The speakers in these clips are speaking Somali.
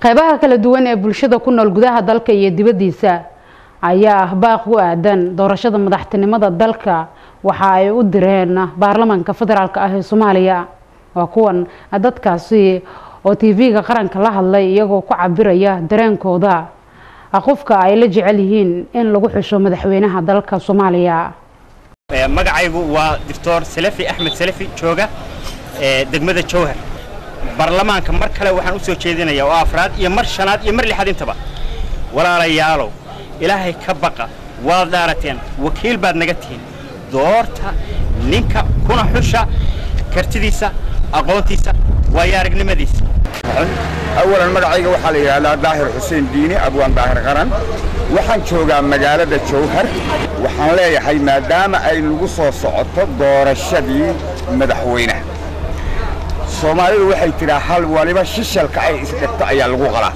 qeybaha kala duwan ee bulshada ku nool gudaha dalka iyo dibaddiisa ayaa ah baaq u aadan doorashada madaxtinimada dalka waxa ay u direen baarlamaanka federaalk ah ee soomaaliya waa kuwan dadkaasi oo tv-ga qaranka la hadlay iyagoo ku cabiraya dareenkooda qofka ay la jecel yihiin in lagu xusho madaxweynaha dalka soomaaliya magacaygu waa doctor salafi axmed salafi jooga degmada jowhar baarlamaanka mar kale waxaan u soo jeedinayaa oo afraad iyo mar shanaad iyo mar lixaad intaba walaalayaalow ilaahay ka baqa waad dhaarateen wakiil baad naga tihiin doorta ninka kuna xusha kartidiisa aqoontiisa waayo aragnimadiisa awalan magacayga waxaa la yidhaahdaa daahir xuseen diini abwaan daahir qaran waxaan joogaa magaalada jowhar waxaan leeyahay maadaama ay nagu soo socoto doorashadii madaxweynaha soomaalidu waxay tidhaa hal waliba shishalka ay isdhegto ayaa lagu qalaa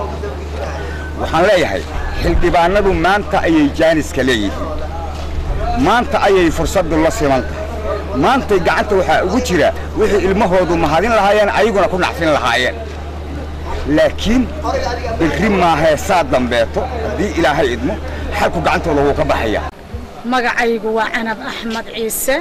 waxaan leeyahay xildhibaannadu maanta ayay jaaniska leeyihiin maanta ayay fursaddu la siman tahay maantay gacanta waxaa ugu jira wixii ilmahoodu mahadin lahaayeen ayaguna ku nacfin lahaayeen laakiin birri maahee saa dambeeto haddii ilaahay idmo xalku gacantooda wuu ka baxaya magacaygu waa canab axmed ciise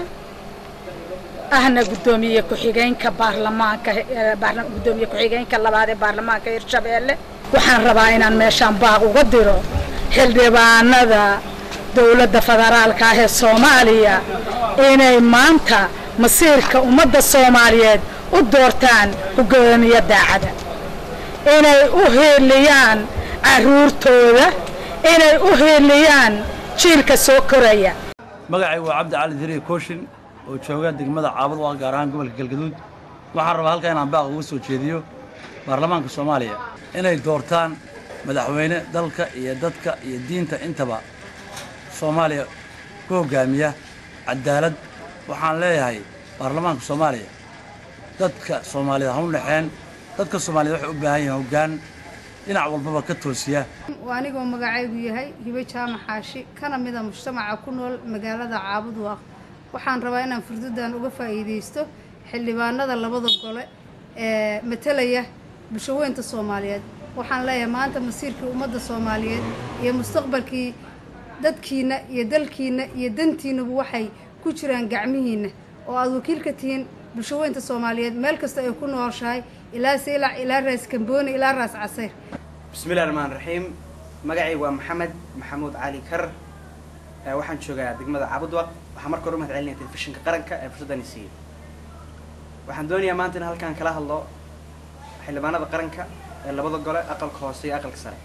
ahna guddoomiye ku-xigeenka baarlamaanka guddoomiye ku-xigeenka labaad ee baarlamaanka hirshabeelle waxaan rabaa inaan meeshaan baaq uga diro xildhibaanada dowladda federaalka ah ee soomaaliya inay maanta masiirka ummadda soomaaliyeed u doortaan hogaamiye daacada inay u hiiliyaan carruurtooda inay u hiiliyaan jiilka soo koraya magacaygu waa cabdi cali diriye kooshin oo jooga degmada caabad waa gaar ahaan gobolka galgaduud waxaan rabaa halkaa inaan baaq uga soo jeediyo baarlamaanka soomaaliya inay doortaan madaxweyne dalka iyo dadka iyo diinta intaba soomaaliya ku hoggaamiya cadaalad waxaan leeyahay baarlamaanka soomaaliya dadka soomaaliyed ha u dhexeen dadka soomaaliyed waxay u baahan yihiin hoggaan dhinac walbaba ka toosiya anigoo magacaygu yahay hibo jaamac xaashi kana mida mujtamaca ku nool magaalada caabudwaaq waxaan rabaa inaan furdadan uga faa'iidaysto xildhibaanada labada gole ee matalaya bulshaweynta soomaaliyeed waxaan leeyahay maanta masiirkii ummadda soomaaliyeed iyo mustaqbalkii dadkiinna iyo dalkiinna iyo dantiinnabu waxay ku jiraan gacmihiinna oo aada wakiil ka tihiin bulshaweynta soomaaliyeed meel kasta ay ku nooshahay ilaa seylac ilaa raas kambooni ilaa raas casayr bismillahi raxmaan raxiim magacaygu waa maxamed maxamuud cali kar waxaan joogaa degmada caabudwaq waxaan marka hore u mahad celinaya telefishinka qaranka ee fursaddani siiyey waxaan doonayaa maanta in halkaan kala hadlo xildhibaanada qaranka ee labada gole aqalka hoose iyo aqalka sare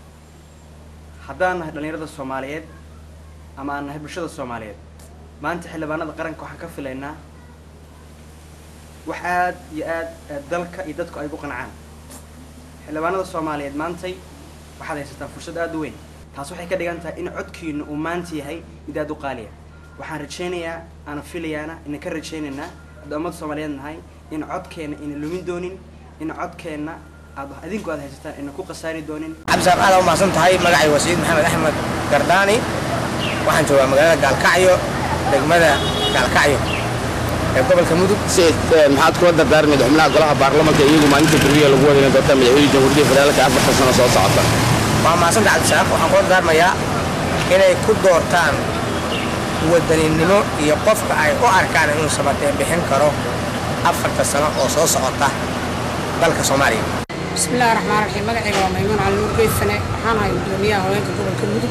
haddaan nahay dhallinyarada soomaaliyeed ama aan nahay bulshada soomaaliyeed maanta xildhibaanada qaranka waxaan ka filaynaa wax aad iyo aad dalka iyo dadku ay ku qancaan xildhibaanada soomaaliyeed maantay waxaad haysataan fursad aada u weyn taas waxay ka dhigan tahay in codkiina uu maanta yahay mid aada u qaaliya waxaan rajaynayaa aana filayaana ina ka rajaynaynaa hadda ummadda soomaaliyeed nahay in codkeenna ina lumin doonin in codkeenna aad adinku aad haysataan ina ku khasaari doonin cabdisaaq aad u mahadsan tahay magacay waa sayid maxamed axmed gardaani waxaan joogaa magaalada gaalkacyo degmada gaalkacyo ee gobolka mudug maxaad kula dardaarmayd xubnaha golaha baarlamanka iyagu maalinta beriya lagu wadayna doorta madaxweyne jamhuuriyadda federaalka afarta sano soo socota waa mahadsanta cabdisaaq waxaan kula dardaarmayaa inay ku doortaan wadaninimo iyo qofka ay u arkaan inuu sabateen bixin karo afarta sano oo soo socota dalka soomaaliya bismillahi raxmaan raxiim magacayga waa maymuun cali nuur geysane waxaan ahay gudoomiyaha haweenka gobolka mudug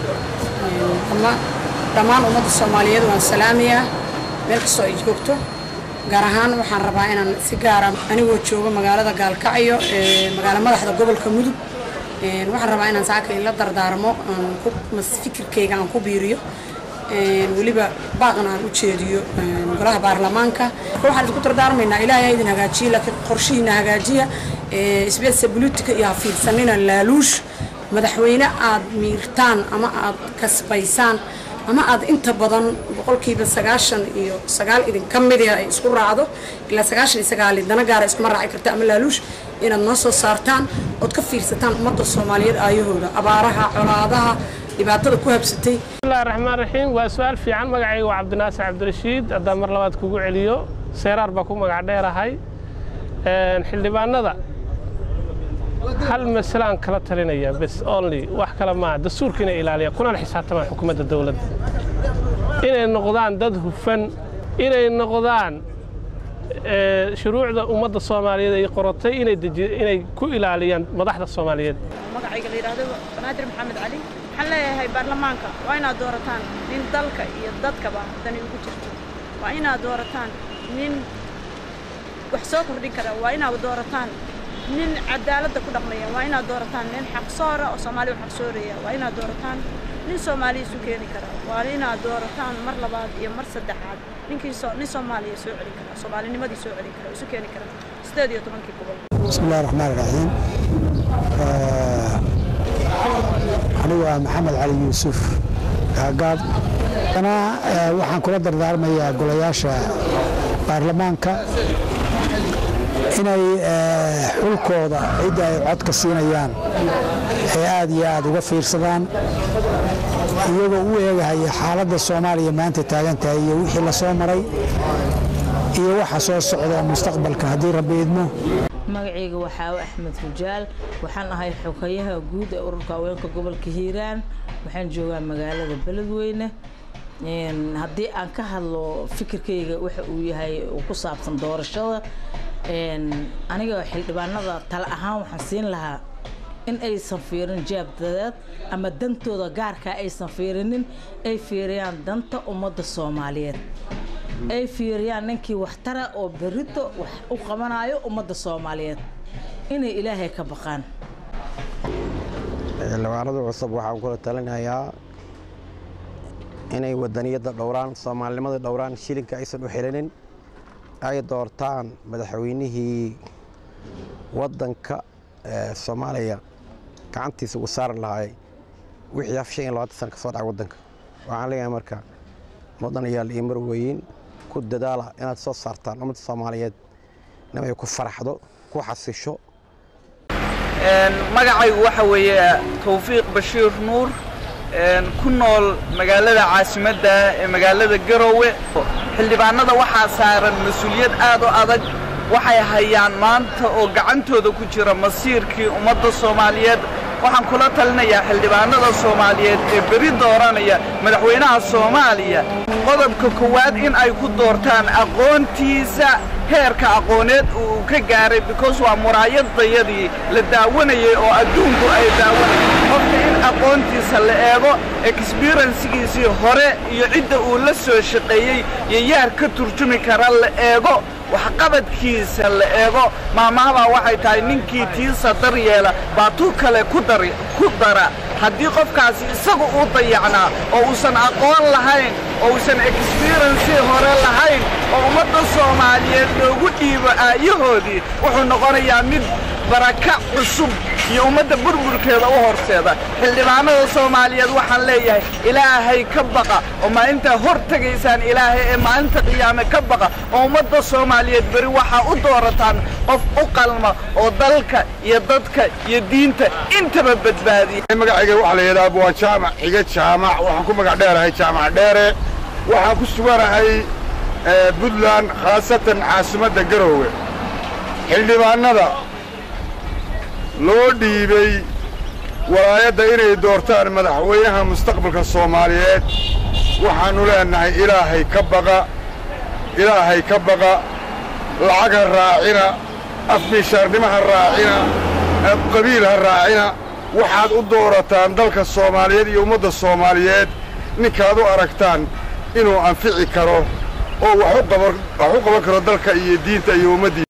dhammaan ummadda soomaaliyeed waan salaamayaa meel kastoo ay joogto gaar ahaan waxaan rabaa inaan si gaara anigoo joogo magaalada gaalkacyo magaalo madaxda gobolka mudug waxaan rabaa inaan saaka ila dardaarmo fikirkayga aan ku biiriyo weliba baaqna aan u jeediyo golaha baarlamaanka waxaan isku dardaarmaynaa ilaahay ha idin hagaajiya laakiin qorshihiina hagaajiya isbeedsa bulutika iyo ha fiirsanina laaluush madaxweyne aad miirtaan ama aad kasbaysaan ama aad inta badan boqolkiiba sagaashan iyo sagaal idinka mida ay isku raacdo ilaa sagaashan iyo sagaal dana gaara iskuma raaci karta ama laaluush inaad noo soo saartaan ood ka fiirsataan ummadda soomaaliyeed aayahooda abaaraha colaadaha dhibaatada ku habsatay bismillahi raxmaan raxiim waa su-aal fiican magacayga waa cabdinaasir cabdirashiid haddaan mar labaad kugu celiyo seeraar baa ku magac dheerahay xildhibaanada hal masalaan kala talinaya bes only wax kale maaha dastuurka inay ilaaliyaan kunana xisaabtamaan xukuumadda dowladda inay noqdaan dad hufan inay noqdaan shuruucda ummadda soomaaliyeed ay qorotay inay ku ilaaliyaan madaxda soomaaliyeed magacayga la yidhaahdo banaadir maxamed cali waxaan leeyahay baarlamaanka waa inaad doorataan nin dalka iyo dadkaba dani ugu jirto waa inaad doorataan nin wax soo kordhin kara waa inaad doorataan nin cadaaladda ku dhaqmaya waa inaad doorataan nin xaqsoora oo soomaali u xaqsooraya waa inaad doorataan nin soomaaliya isu keeni kara waa inaad doorataan mar labaad iyo mar saddexaad ninkii nin soomaaliya soo celin kara soomaalinimadii soo celin kara isu keeni kara sideed iyo tobankii gobol بسم الله الرحمن الرحيم anigu waa maxamed cali yuusuf gaagaab ana waxaan kula dardaarmayaa golayaasha baarlamaanka inay xulkooda cidda ay codka siinayaan ay aad iyo aad uga fiirsadaan iyagoo u eegahaya xaaladda soomaaliya maanta taagan tahay iyo wixii la soo maray iyo waxa soo socda mustaqbalka haddii rabbi idmo magacayga waxaawe axmed rujaal waxaan ahay xogayaha guud ee ururka haweenka gobolka hiiraan waxaan joogaa magaalada beledweyne haddii aan ka hadlo fikirkayga waxa uu yahay uu ku saabsan doorashada aniga xildhibaanada tale ahaan waxaan siin lahaa in aysan fiirin jaabdadeed ama dantooda gaarkaa aysan fiirinin ay fiiriyaan danta ummadda soomaaliyeed ay fiiriyaan ninkii waxtara oo berito wax u qabanayo ummadda soomaaliyeed inay ilaahay ka baqaan xildhibaanada cusub waxaan kula talinayaa inay wadaniyadda dhowraan soomaalinimada dhowraan shilinka aysan u xelinin ay doortaan madaxweynihii waddanka soomaaliya gacantiisa ugu saari lahay wixii af shan iyo labaatan sana ka soo dhacay waddanka waxaan leeyahay marka mudanayaal iyo marweyn ku dadaala inaad soo saartaan ummadda soomaaliyeed inay ku faraxdo ku xasisho magacaygu waxa weeye tawfiiq bashiir nuur ku nool magaalada caasimadda ee magaalada garoowe xildhibaanada waxaa saaran mas-uuliyad aad u adag waxay hayaan maanta oo gacantooda ku jira masiirkii ummadda soomaaliyeed waxaan kula talinayaa xildhibaanada soomaaliyeed ee beri dooranaya madaxweynaha soomaaliya qodobka koowaad in ay ku doortaan aqoontiisa heerka aqooneed uu ka gaaray because waa muraayadayadii la daawanayay oo adduunku ay daawanayeen qofka in aqoontiisa la eego exberiensigiisii hore iyo cidda uu la soo shaqeeyey iyo yaar ka turjumi kara la eego waxqabadkiisa la eego maamahabaa waxay tahay ninkii tiisa daryeela baa tu kale ku dara haddii qofkaasi isagu uu dayacnaa oo uusan aqoon lahayn oo uusan exberiensi hore lahayn oo ummadda soomaaliyeed loogu dhiibo aayahoodii wuxuu noqonayaa mid baraka cusub iyo ummadda burburkeeda u horseeda xildhibaanada soomaaliyeed waxaan leeyahay ilaahay ka baqa oo maalintaa hor tegaysaan ilaahay ee maalinta qiyaame ka baqa oo ummadda soomaaliyeed beri waxaa u doorataan qof u qalma oo dalka iyo dadka iyo diinta intaba badbaadiya magacayga waxaa la yidhaha waa jaamac xiga jaamac waxaan ku magac dheerahay jaamac dheere waxaan ku suganahay puntland khaasatan caasimadda garoowe xildhibaannada loo dhiibay walaayadda inay doortaan madaxweynaha mustaqbalka soomaaliyeed waxaannu leennahay ilaahay ka baqa ilaahay ka baqa lacag ha raacina afmishaarnimo ha raacina qabiil ha raacina waxaad u doorataan dalka soomaaliyeed iyo ummadda soomaaliyeed ninkaad u aragtaan inuu anfici karo oo wax u qaban karo dalka iyo diinta iyo ummaddii